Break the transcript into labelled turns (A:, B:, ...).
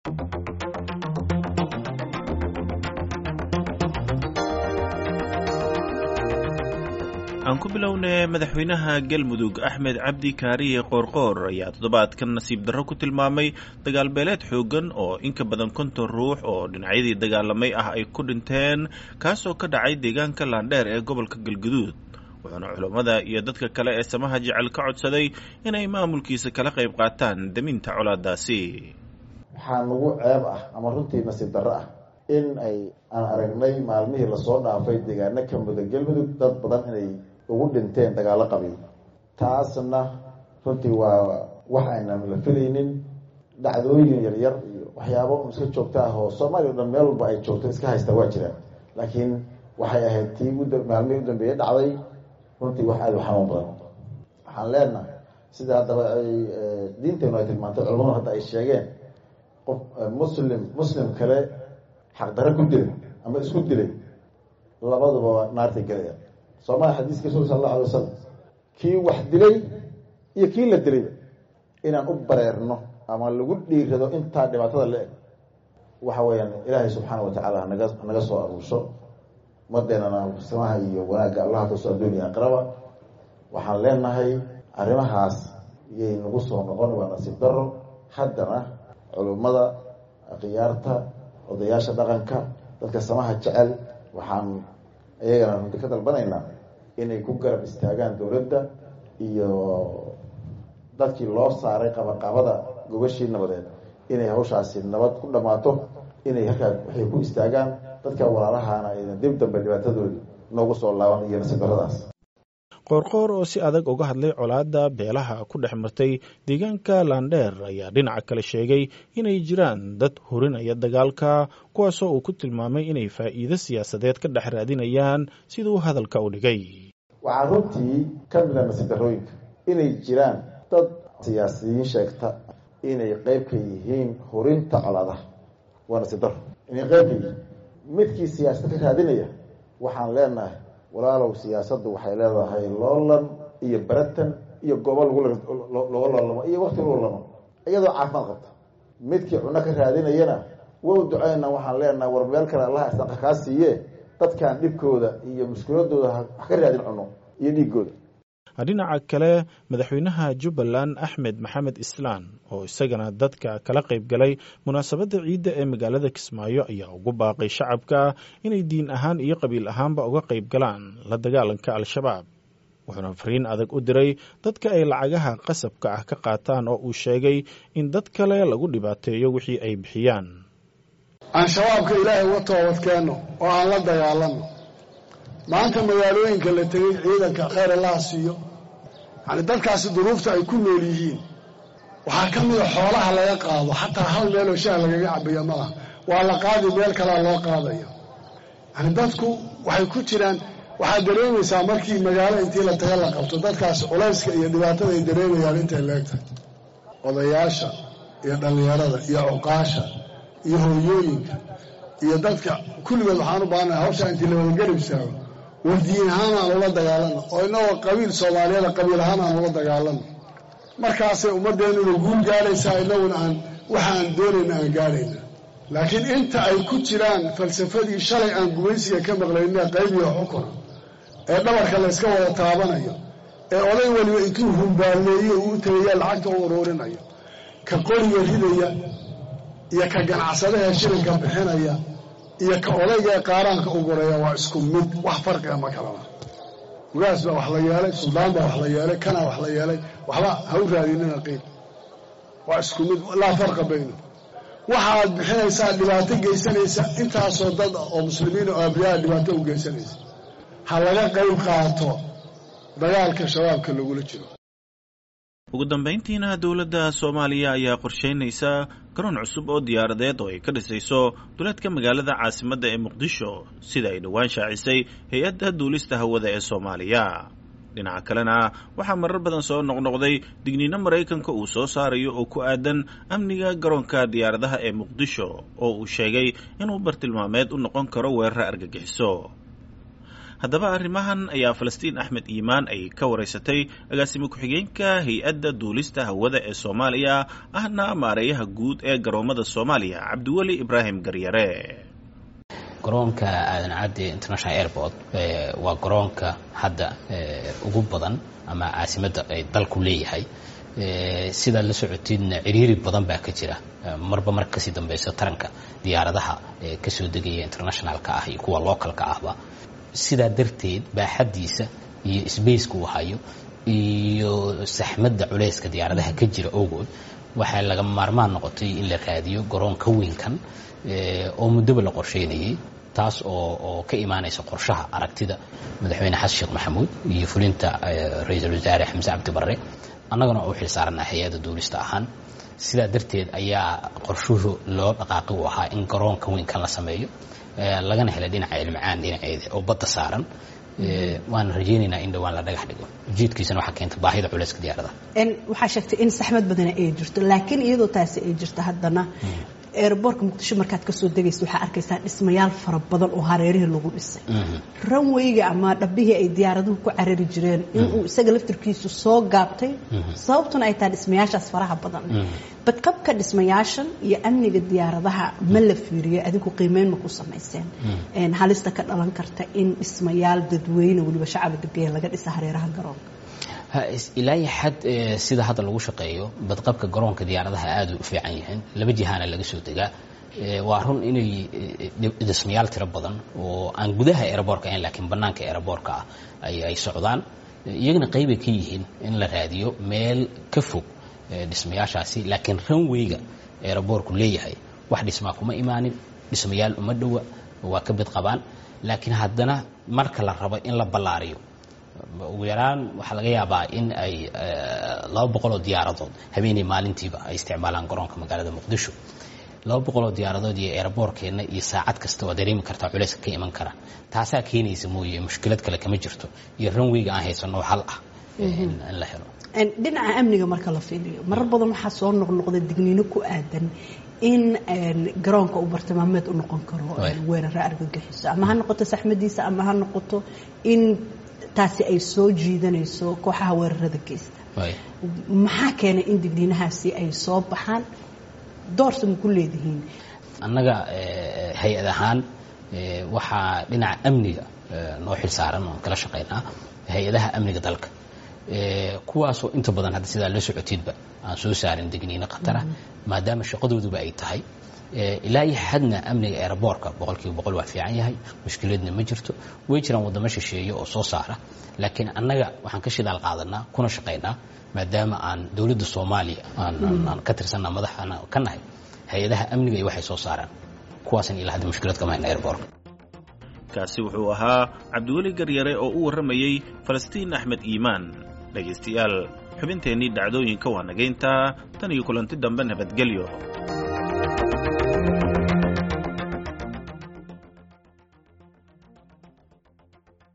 A: aan ku bilownay madaxweynaha galmudug axmed cabdi kaariye qoorqoor ayaa toddobaadkan nasiib darro ku tilmaamay dagaal beeleed xooggan oo inka badan konton ruux oo dhinacyadii dagaalamay ah ay ku dhinteen kaasoo ka dhacay deegaanka laandheer ee gobolka galguduud wuxuuna culammada iyo dadka kale ee samaha jecel ka codsaday inay maamulkiisa kala qayb qaataan daminta colaadaasi
B: waxaa nagu ceeb ah ama runtii nasiib darro ah in ay aan aragnay maalmihii lasoo dhaafay deegaano ka muda galmudug dad badan inay ugu dhinteen dagaalo qabiil taasna runtii waa wax aynan la filaynin dhacdooyin yaryar iyo waxyaabo iska joogto ah oo soomaaliya o dhan meel walba ay joogto iska haysta waa jiraan laakiin waxay ahayd tii maalmihii u dambeeyey dhacday runtii wax aada u xanuun badan waxaan leenahay sida haddaba ay diinteenu ay tilmaantay culamadu hadda ay sheegeen qof muslim muslim kale xaqdarre ku dilay ama isku dilay labaduba naartay gelaya soomaalia xadiiska rasul sal allahu alay wasalam kii wax dilay iyo kii la dilayba inaan u bareerno ama lagu dhiirado intaa dhibaatada la eg waxa weeyaan ilaahay subxaana watacaala hanaga hanaga soo aruusho madeenana samaha iyo wanaagga allaha kasoo adduuniya aqraba waxaan leenahay arrimahaas yay nagu soo noqon waa nasiib daro haddana culummada khiyaarta odayaasha dhaqanka dadka samaha jecel waxaan iyagana runti ka dalbanaynaa inay ku garab istaagaan dowladda iyo dadkii loo saaray qabaqabada gogashii nabadeed inay hawshaasi nabad ku dhammaato inay halkaa waxay ku istaagaan dadka walaalahana aydan dib dambe dhibaatadoodii noogu soo laaban iyo nasiib daradaas
A: qoorqoor oo si adag uga hadlay colaadda beelaha ku dhex martay deegaanka laandheer ayaa dhinaca kale sheegay inay jiraan dad hurinaya dagaalka kuwaasoo uu ku tilmaamay inay faa'iido siyaasadeed ka dhex raadinayaan siduu hadalka u dhigay
B: waxaa runtii ka mida nasiib darooyinka inay jiraan dad siyaasiyiin sheegta inay qeyb ka yihiin hurinta colaadaha waa nasiib daro inay qeyb ka yihiin midkii siyaasad ka raadinaya waxaan leenahay walaalow siyaasaddu waxay leedahay loolan iyo baratan iyo goobo lagula looga loolamo iyo wakti lagu loolamo iyadoo caafimaad qabta midkii cuno ka raadinayana wow duceyna waxaan leenahay war meel kale allaha isdaqa kaa siiye dadkan dhibkooda iyo mushkiladooda wax ka raadin cuno iyo dhiigooda
A: dhinaca kale madaxweynaha jubbaland axmed maxamed islaan oo isagana dadka kala qayb galay munaasabadda ciidda ee magaalada kismaayo ayaa ugu baaqay shacabka inay diin ahaan iyo qabiil ahaanba uga qayb galaan la dagaalanka al-shabaab wuxuuna fariin adag u diray dadka ay lacagaha qasabka ah ka qaataan oo uu sheegay in dad kale lagu dhibaateeyo wixii ay bixiyaan
C: aan shabaabka ilaahay uga toobadkeenno oo aan la dagaalanno maanta magaalooyinka la tegey ciidanka khayr allaha siiyo yani dadkaasi duruufta ay ku nool yihiin waxaa ka mida xoolaha laga qaado xataa hal meeloo shaah lagaga cabayo malaha waa la qaadi meel kalea loo qaadayo yani dadku waxay ku jiraan waxaad dareemaysaa markii magaalo intii la taga la qabto dadkaasi culayska iyo dhibaatada ay dareemayaan intay leegtahay odayaasha iyo dhallinyarada iyo cuqaasha iyo hooyooyinka iyo dadka kulligood waxaan u baahannahay hawshaa intii la wadagarab istaago war diin ahaan aan ula dagaalano oo inagoo qabiil soomaaliyada qabiil ahaan aan ula dagaalano markaasay ummaddeennuna guul gaadhaysaa inaguna aan waxa aan doonayna aan gaadhayna laakiin inta ay ku jiraan falsafadii shalay aan gumaysiga ka maqlayna qayb iyo xukuna ee dhabarka layska wada taabanayo ee oday weliba intuu humbaalleeyo uu tegaya lacagta u uruurinayo ka qoriga ridaya iyo ka ganacsadaha shilinka bixinaya iyo ka odayga ee qaaraanka u guraya waa isku mid wax farqiga ma kalana ugaas baa wax la yeelay suldaan baa wax la yeelay kanaa wax la yeelay waxba ha u raadinina qiil waa isku mid laa farqa bayno waxaad bixinaysaa dhibaato geysanaysa intaasoo dad oo muslimiin oo abriyaa dhibaato u geysanaysa ha laga qayb qaato dagaalka shabaabka lagula jiro
A: ugu dambayntiina dowladda soomaaliya ayaa qorsheynaysa garoon cusub oo diyaaradeed oo ay ka dhisayso duleedka magaalada caasimadda ee muqdisho sida ay dhowaan shaacisay hay-adda duulista hawada ee soomaaliya dhinaca kalena waxaa marar badan soo noqnoqday digniino maraykanka uu soo saarayo oo ku aadan amniga garoonka diyaaradaha ee muqdisho oo uu sheegay inuu bartilmaameed u noqon karo weeraro argagixiso haddaba arrimahan ayaa falastiin axmed iimaan ay ka waraysatay agaasimo ku-xigeenka hay-adda duulista hawada ee soomaaliya ahna maareeyaha guud ee garoomada soomaaliya cabdiweli ibraahim garyare
D: garoonka aadan cadde international airport waa garoonka hadda ugu badan ama caasimadda ay dalku leeyahay sidaad la socotiedna ciriiri badan baa ka jira marba marka kasii dambeyso taranka diyaaradaha kasoo degaya internationalka ah iyo kuwa localka ahba sidaa darteed baaxaddiisa iyo sbaceka uu hayo iyo saxmadda culeyska diyaaradaha ka jira ogood waxaa laga maarmaan noqotay in la raadiyo garoon ka weynkan oo muddaba la qorsheynayay taas oo oo ka imaanaysa qorshaha aragtida madaxweyne xasan sheekh maxamuud iyo fulinta ra-iisul wasaare xamse cabdi barre annagana oo u xil saarana hay-adda duulista ahaan sidaa darteed ayaa qorshuhu loo dhaqaaqi u ahaa in garoonka weynkan la sameeyo lagana hela dhinaca ilmacaan dhinaceeda oo badda saaran waana rajeynaynaa in dhawaan la dhagax dhigo ujeedkiisana waxaa keenta baahida culeyska diyaarada
E: waxaa sheegtay in saxmad badana ay jirto laakiin iyadoo taasi ay jirto haddana eeraboorka muqdisho markaad kasoo degaysa waxaa arkaysaa dhismayaal fara badan oo hareerihii lagu dhisay ranweyga ama dhabbihii ay diyaaraduhu ku carari jireen inuu isaga laftirkiisu soo gaabtay sababtuna ay tahay dhismayaashaas faraha badan badqabka dhismayaashan iyo amniga diyaaradaha ma la fiiriyo adigu qiimeyn ma ku samayseen halista ka dhalan karta in dhismayaal dadweyne weliba shacaba degaya laga dhisa hareeraha garoonka
D: ilaa iyo xad sida hadda lagu shaqeeyo badqabka garoonka diyaaradaha aada u fiican yihiin laba jihaana laga soo degaa waa run inay dhismayaal tiro badan oo aan gudaha eeraboorka ahayn laakiin bannaanka eeraboorka ah ay socdaan iyagana qaybay ka yihiin in la raadiyo meel ka fog dhismayaashaasi laakiin ranweyga eeraboorku leeyahay wax dhismaa kuma imaanin dhismayaal uma dhowa waa ka bid qabaan laakiin haddana marka la rabo in la ballaariyo ugu yaraan waxaa laga yaabaa in ay laba boqoloo diyaaradood habeenay maalintiiba ay isticmaalaan garoonka magaalada muqdisho laba boqoloo diyaaradood iyo eeraboorkeenna iyo saacad kasta waa dareemi kartaa culeyska ka iman kara taasaa keenaysa mooye mushkilad kale kama jirto iyo ranweyga aan haysano hal ah in la helo
E: dhinaca amniga marka la fiiliyo marar badan waxaa soo noqnoqda digniino ku aadan in garoonka uu bartilmaameed u noqon karo weeraro argagixiso ama ha noqoto saxmadiisa ama ha noqoto in taasi ay soo jiidanayso kooxaha weerarada geysta maxaa keenay in digniinahaasi ay soo baxaan doorsa ma ku leedihiin
D: annaga hay-ad ahaan waxaa dhinaca amniga noo xil saaran oon kala shaqaynaa hay-adaha amniga dalka kuwaasoo inta badan hadda sidaa la socotiedba aan soo saarin digniino khatara maadaama shaqadooduba ay tahay ilaa iyo xadna amniga eeraboorka boqolkiiba boqol waa fiican yahay mushkiladna ma jirto way jiraan waddamo shisheeye oo soo saara laakiin annaga waxaan ka shidaal qaadanaa kuna shaqaynaa maadaama aan dowladda soomaaliya aan ka tirsanna madaxana ka nahay hay-adaha amniga iyo waxay soo saaraan kuwaasna ilaa hadda mushkilad kama hayna eeraboorka
A: kaasi wuxuu ahaa cabdiweli garyare oo u warramayey falastiin axmed iimaan dhegaystayaal xubinteennii dhacdooyinka waa nagayntaa tan iyo kulanti dambe nabadgelyo